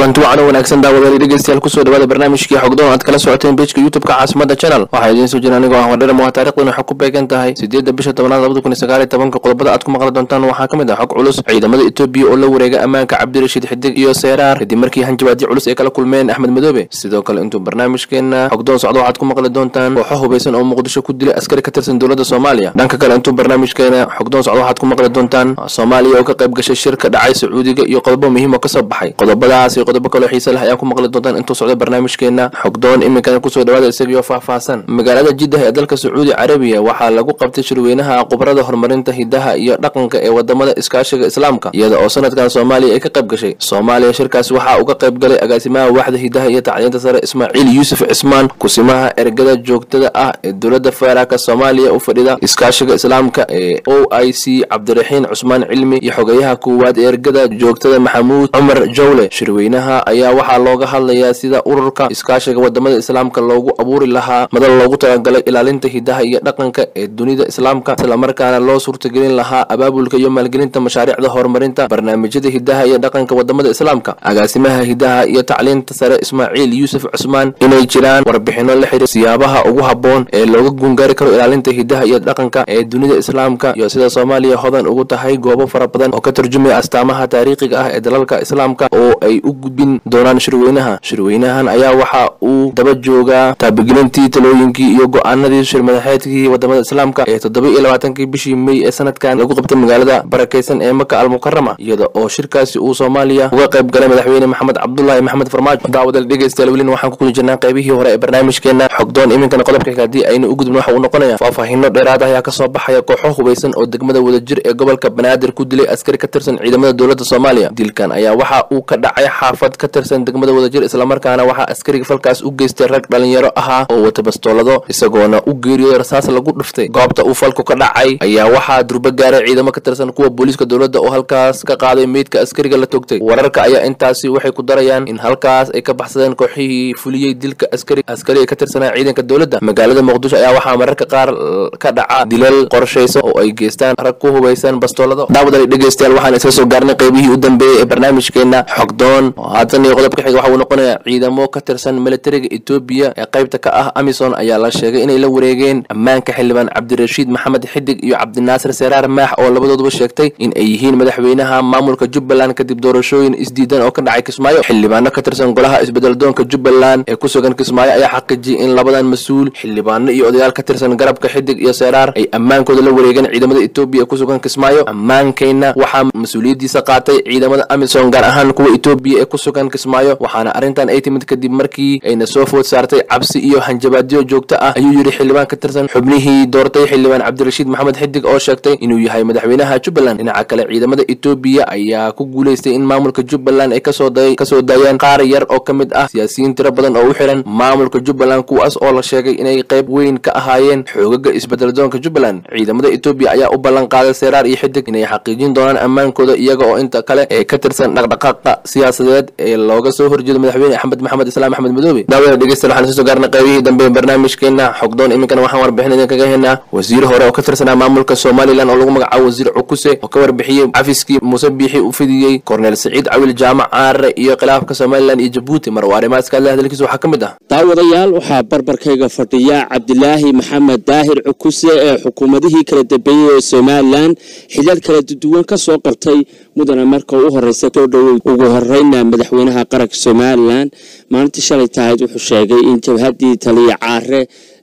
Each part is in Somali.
kulanti wacan oo wanaagsan daawadaali dhegeystayaal kusoo dhawaada barnaamijkii xogdoon aad kala socoteen bejka youtubeka caasimada channel waxaa idiin soo jira anigoo ah wardhera muha taarikhdan waxay ku beegan tahay sideedda bisha tobnaad labada kun iyo sagaal iyo tobanka qodobada aad ku maqli doontaan waxaa ka mid ah xog culus ciidamada etoobiya oo la wareega ammaanka cabdirashiid xidig iyo seeraar kadib markii hanjabaadyo culus ay kala kulmeen axmed madoobe sidoo kale intuu barnaamijkeena xogdoon socdo waxaad ku maqli doontaan kooxo hubaysan oo muqdisho ku dilay askari ka tirsan dowladda soomaaliya dhanka kale intuu barnaamijkeena xogdoon socdo waxaad ku maqli doontaan soomaaliya oo ka qayb gashay shirka dhacay sacuudiga iyo qodobo muhiim oo kasoo baxay qodobadaas iyo qodobo kaloo xiise leh ayaan ku maqli doontaan intuu socdo barnaamijkeena xogdoon iminkana kusoo dhawaada isagiyo faahfaahsan magaalada jiddah ee dalka sacuudi carabiya waxaa lagu qabtay shirweynaha khubarada horumarinta hidaha iyo dhaqanka ee wadamada iskaashiga islaamka iyada oo sanadkan soomaaliya ay ka qayb gashay soomaaliya shirkaas waxaa uga qayb galay agaasimaha waaxda hidaha iyo tacliinta sare ismaaciil yuusuf cismaan kusimaha ergada joogtada ah ee dowladda federaalka soomaaliya u fadhida iskaashiga islaamka ee o i c cabdiraxiin cusmaan cilmi iyo xogeyaha koowaad ee ergada joogtada maxamuud cumar jawle shirweynaha ayaa waxaa looga hadlayaa sida ururka iskaashiga wadamada islaamka loogu abuuri lahaa madal loogu talagalay ilaalinta hidaha iyo dhaqanka ee dunida islaamka islamarkaana loo suurtagelin lahaa abaabulka iyo maalgelinta mashaariicda horumarinta barnaamijyada hidaha iyo dhaqanka wadamada islaamka agaasimaha hidaha iyo tacliinta sare ismaaciil yuusuf cusmaan inay jiraan warbixino la xiriir siyaabaha ugu habboon ee looga guungaari karo ilaalinta hidaha iyo dhaqanka ee dunida islaamka iyo sida soomaaliya hodan ugu tahay goobo fara badan oo ka turjumaya astaamaha taariikhiga ah ee dalalka islaamka oo ay u gudbin doonaan shirweynaha shirweynahan ayaa waxa uu daba joogaa taabagelintii talooyinkii iyo go-aanadii shirmadaxeedkii wadamada islaamka ee toddoba iyo labaatankii bishii mey ee sanadkan lagu qabtay magaalada barakeysan ee maka almukarama iyada oo shirkaasi uu soomaaliya uga qayb galay madaxweyne maxamed cabdulaahi maxamed farmaajo daawadal dhegeystayaal welina waxaan ku guda jirnaa qaybihii hore ee barnaamijkeena xogdoon iminkana qodobka xiga haddii aynu u gudbin waxa uu noqonaya faahfaahino dheeraad ayaa kasoo baxaya kooxo hubaysan oo degmada wadajir ee gobolka banaadir ku dilay askari ka tirsan ciidamada dowladda soomaaliya dilkan ayaa waxa uu ka dhacay xaafad ka tirsan degmada wadajir islamarkaana waxaa askariga falkaas u geystay rag dhalinyaro ahaa oo wata bastoolado isagoona u geeriyooday rasaas lagu dhiftay goobta uu falku ka dhacay ayaa waxaa durbo gaaray ciidamo ka tirsan kuwa booliiska dowladda oo halkaas ka qaaday meydka askariga la togtay wararka ayaa intaasi waxay ku darayaan in halkaas ay ka baxsadeen kooxihii fuliyey dilka askari askari ee ka tirsanaa ciidanka dowladda magaalada muqdisho ayaa waxaa mararka qaar ka dhaca dilal qorshaysan oo ay geystaan rag ku hubaysan bastoolado daawadali dhegeystayaal waxaan isla soo gaarnay qaybihii u dambeeyey ee barnaamijkeena xogdoon haatan iyo qodobka xiga waxa uu noqonayaa ciidamo ka tirsan militariga etoobiya ee qaybta ka ah amison ayaa la sheegay inay la wareegeen ammaanka xildhibaan cabdirashiid maxamed xidig iyo cabdinaasir seeraar maax oo labadooduba sheegtay in ay yihiin madaxweynaha maamulka jubbaland kadib doorashooyin isdiidan oo ka dhacay kismaayo xildhibaano ka tirsan golaha isbedeldoonka jubbaland ee ku sugan kismaayo ayaa xaqiijiyey in labadan mas-uul xildhibaano iyo odayaal ka tirsan garabka xidig iyo seeraar ay ammaankooda la wareegeen ciidamada etoobiya ee ku sugan kismaayo ammaankayna waxaa mas-uuliyaddiisa qaatay ciidamada amison gaar ahaan kuwa etoobiya ee ku sugan kismaayo waxaana arrintan ay timid kadib markii ayna soo food saartay cabsi iyo hanjabaadyo joogto ah ayuu yidhi xildhibaan ka tirsan xubnihii doortay xildhibaan cabdirashiid maxamed xidig oo sheegtay inuu yahay madaxweynaha jubbaland dhinaca kale ciidamada etoobiya ayaa ku guulaystay in maamulka jubbaland ay kasoo kasoo daayeen qaar yar oo ka mid ah siyaasiyiin tiro badan oo u xiran maamulka jubbaland kuwaas oo la sheegay inay qayb weyn ka ahaayeen xoogaga isbedeldoonka jubbaland ciidamada etoobiya ayaa u ballan qaaday seeraar iyo xidig inay xaqiijin doonaan ammaankooda iyaga oo inta kale ee ka tirsan dhaqdhaqaaqa siyaasadeed ee looga soo horjeedo madaxweyne axmed maxamed islaam axmed madoobe daawada dhegeystayaal waxaan soo gaarnay qaybihii dambe ee barnaamijkeena xogdoon iminkana waxaan warbixin idin kaga helnaa wasiir hore oo ka tirsanaa maamulka somalilan oo lagu magacaabo wasiir cukuse oo ka warbixiyey cafiskii muuse biixi u fidiyey korneel siciid cawil jaamac caare iyo khilaafka somalilan iyo jabuuti marwa arrimahaas ka hadlay hadalkiisa waxaa ka mid ah daawadayaal waxaa barbarkayga fadhiya cabdilaahi maxamed daahir cukuse ee xukuumadihii kala dambeeyey ee somalilan xilal kala duwan ka soo qabtay mudana marka u horeysa soo dhowow ugu horeyna madaxweynaha qaranka somalilan maalintii shalay tahayd wuxuu sheegay in jabhaddii taliya caare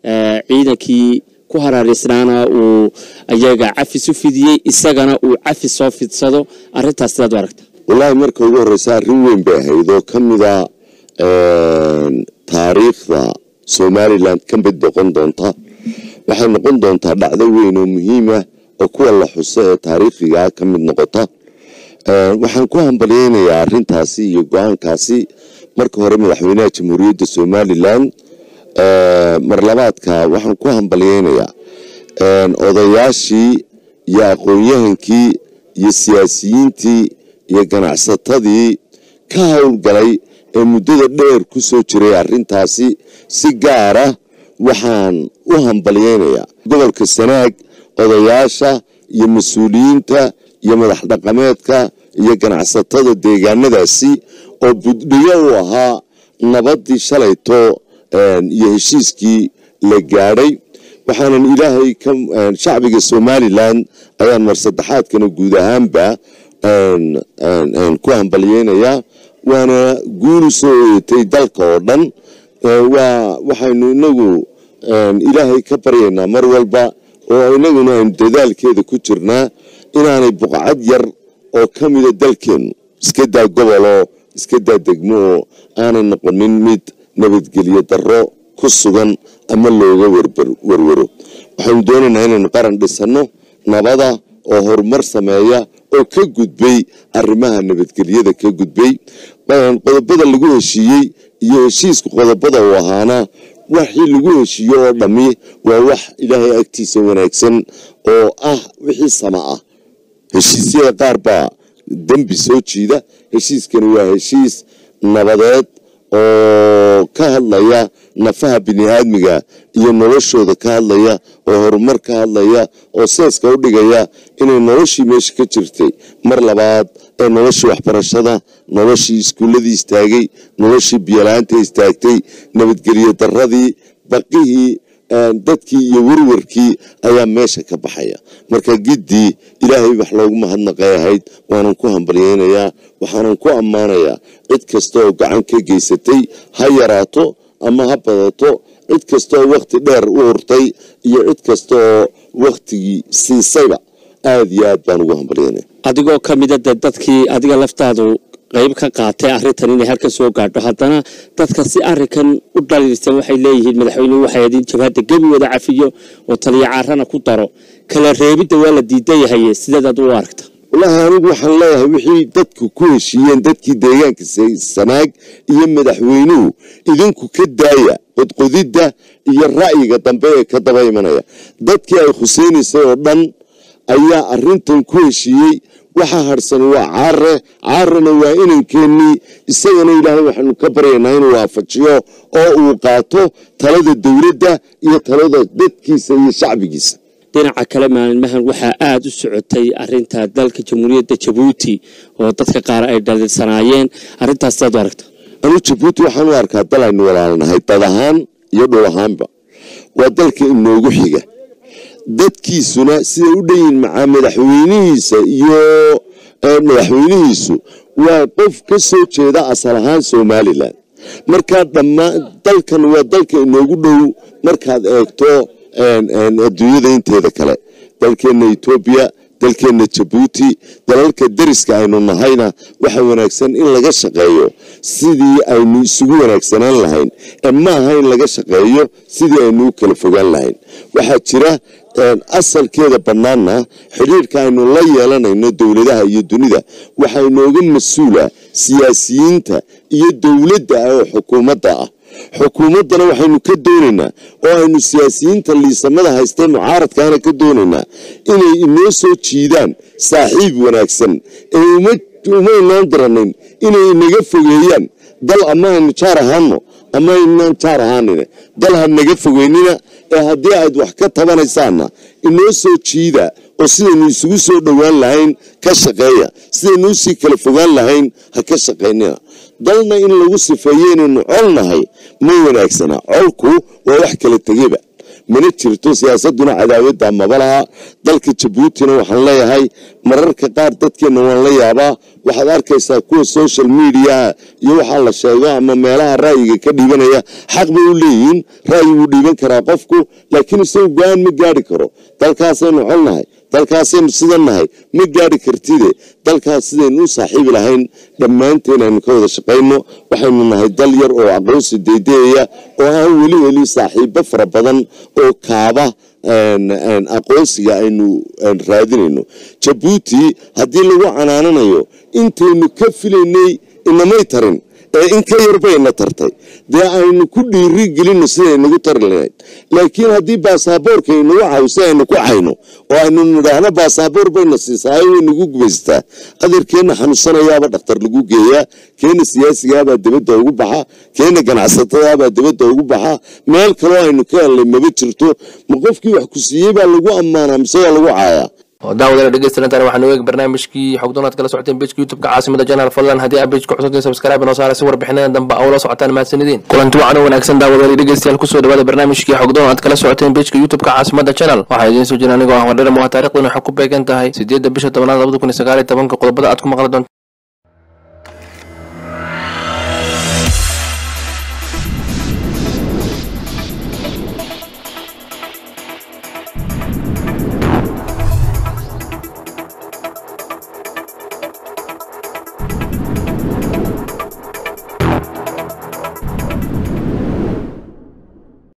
ciidankii ku haraariisnaana uu ayaga cafis u fidiyey isagana uu cafis soo fidsado arintaas sidaad u aragta wallaahi marka ugu horeysa arrin weyn bay ahayd oo ka mida taariikhda somalilan ka mid noqon doonta waxay noqon doontaa dhacdo weyn oo muhiima oo kuwa la xuso ee taariikhigaa ka mid noqota waxaan ku hambalyeynayaa arintaasi iyo go-aankaasi marka hore madaxweynaha jamhuuriyadda somalilan marlabaadka waxaan ku hambalyeynayaa odayaashii iyo aqoon-yahankii iyo siyaasiyiintii iyo ganacsatadii ka howlgalay ee muddada dheer ku soo jiray arrintaasi si gaara waxaan u hambalyeynayaa gobolka sanaag odayaasha iyo mas-uuliyiinta iyo madax dhaqameedka iyo ganacsatada deegaanadaasi oo buddhigo u ahaa nabaddii shalayto iyo heshiiskii la gaadhay waxaanan ilaahay ka shacbiga somalilan ayaan mar saddexaadkana guud ahaanba ku hambalyeynayaa waana guulu soo eetay dalka oo dhan waa waxaynu inagu ilaahay ka baryaynaa mar walba oo inaguna aynu dadaalkeeda ku jirnaa inaanay buqcad yar oo ka mida dalkeennu iska daa goboloo iska daa degmo oo aanay noqonin mid nabadgelyo darro ku sugan ama looga werwero waxaynu doonaynaa inaynu qaran dhisanno nabada oo horumar sameeya oo ka gudbay arrimaha nabadgelyada ka gudbay qodobada lagu heshiiyey iyo heshiisku qodobada uu ahaana waxii lagu heshiiyo oo dhammi waa wax ilaahay agtiisa wanaagsan oo ah wixii sama ah heshiisyada qaar baa dembi soo jiida heshiiskani waa heshiis nabadeed oo ka hadlaya nafaha bini aadmiga iyo noloshooda ka hadlaya oo horumar ka hadlaya oo seeska u dhigaya inay noloshii meesha ka jirtay mar labaad ee noloshii waxbarashada noloshii iskuulladii istaagay noloshii biyolaanta istaagtay nabadgelyo daradii baqihii dadkii iyo werwarkii ayaa meesha ka baxaya marka giddii ilaahay wax loogu mahadnaqay ahayd waanan ku hambalyeynayaa waxaanan ku ammaanayaa cid kasta oo gacan ka geysatay ha yaraato ama ha badato cid kasta oo wakhti dheer u hurtay iyo cid kasta oo wakhtigii siisayba aada iyo aad baan ugu hambalyeynaya adigoo ka mida de dadkii adiga laftaadu qayb ka qaatay arrintan inay halka soo gaadho haddana dadka si arrinkan u dhaliirsan waxay leeyihiin madaxweynuhu waxay ahayd in jabhadda gebi wada cafiyo oo taliya caarana ku daro kala reebidda waa la diidan yahaye sideed aad u aragta wallaahi anigu waxaan leeyahay wixii dadku ku heshiiyeen dadkii deegaanka sanaag iyo madaxweynuhu idinku ka daaya qodqodidda iyo ra'yiga dambe ee ka daba imanaya dadkii ay khuseynaysay oo dhan ayaa arrintan ku heshiiyey waxa harhsan waa caare caarena waa inankeenii isagana ilaahay waxaanu ka baryaynaa inuu waafajiyo oo uu qaato talada dowladda iyo talada dadkiisa iyo shacbigiisa dhinaca kale maalmahan waxaa aada u socotay arinta dalka jamhuuriyadda jabuuti oo dadka qaar ay dhaliilsanaayeen arrintaas sidaad u aragta anuu jabuuti waxaan u arkaa dal aynu walaalnahay dad ahaan iyo dhul ahaanba waa dalka inoogu xiga dadkiisuna siday u dhanyihin macaa madaxweynihiisa iyo madaxweynihiisu waa qof ka soo jeeda asal ahaan somalilan markaa dhammaan dalkan waa dalka inoogu dhow markaad eegto adduunyada inteeda kale dalkeenna etoobiya dalkeenna jabuuti dalalka deriska aynu nahayna waxa wanaagsan in laga shaqeeyo sidii aynu isugu wanaagsanaan lahayn ee ma aha in laga shaqeeyo sidii aynu u kala fogaan lahayn waxaa jira asalkeeda bannaanna xidhiirka aynu la yeelanayno dowladaha iyo dunida waxaa inooga mas-uula siyaasiyiinta iyo dowladda ah oo xukuumadda ah xukuumaddana waxaynu ka doonaynaa oo aynu siyaasiyiinta liisamada haystee mucaaradkaana ka doonaynaa inay inoo soo jiidaan saaxiib wanaagsan ee umaynaan diranayn inay inaga fogeeyaan dal ama aynu jaar ahaano ama aynaan jaar ahaanine dal ha naga fogeynina ee haddii aad wax ka tabanaysaanna inoo soo jiida oo sidaynu isugu soo dhowaan lahayn ka shaqeeya sidaynu usii kala fogaan lahayn ha ka shaqaynina dalna in lagu sifeeyo inaynu col nahay ma wanaagsana colku waa wax kala tegeba mana jirto siyaasaduna cadaawadda maba laha dalka jabuutina waxaan leeyahay mararka qaar dadkeenna waan la yaabaa waxaad arkaysaa kuwa social mediaha iyo waxaa la sheego ama meelaha ra'yiga ka dhiibanaya xaq bay u leeyihiin ra'yi wuu dhiiban karaa qofku laakiin isagu go-aan ma gaari karo dalkaasaynu col nahay dalkaasaynu sidan nahay ma gaari kartide dalkaas sidaynu u saaxiibi lahayn dhammaanteen aynu ka wada shaqayno waxaynu nahay dal yar oo aqoonsi daydeeya oo aan weli heli saaxiibo fara badan oo kaaba aqoonsiga aynu raadinayno jabuuti haddii lagu canaananayo intaynu ka filaynay inamay tarin ee in ka yar bayna tartay dee aynu ku dhiiri gelino siday nagu tari lahayd laakiin haddii baasaboorka inagu cawsa aynu ku cayno oo aynu nidhaahno baasaboor bayna siisaa way nagu gubaystaa adeerkeenna xanuunsanayaaba dhakhtar lagu geeyaa keena siyaasigaabaa dibadda ugu baxa keena ganacsatadaabaa dibadda ugu baxa meel kaloo aynu ka helnay maba jirto ma qofkii wax ku siiyey baa lagu ammaanaa mise waa lagu caayaa oo daawadala dhegeystanantaan waxaanu eegi barnaamijkii xogdoon aad kala socoteen bejka youtubeka caasimada janaal fadlan haddii aad bejka cusubtiin subscribe noo saara si warbixinada dambe aa ula socotaan mahadsanidin kulanti wacan u wanaagsan daawadali dhegeystayaal kusoo dhawaada barnaamijkii xogdoon aad kala socoteen bejka youtubeka caasimada channel waxaa idiin soo jira anigoo ah wardhera muha taarikhdan waxay ku beegan tahay sideedda bisha tobanaad labada kun iyo sagaal iyo tobanka qodobada aad ku maqli doonta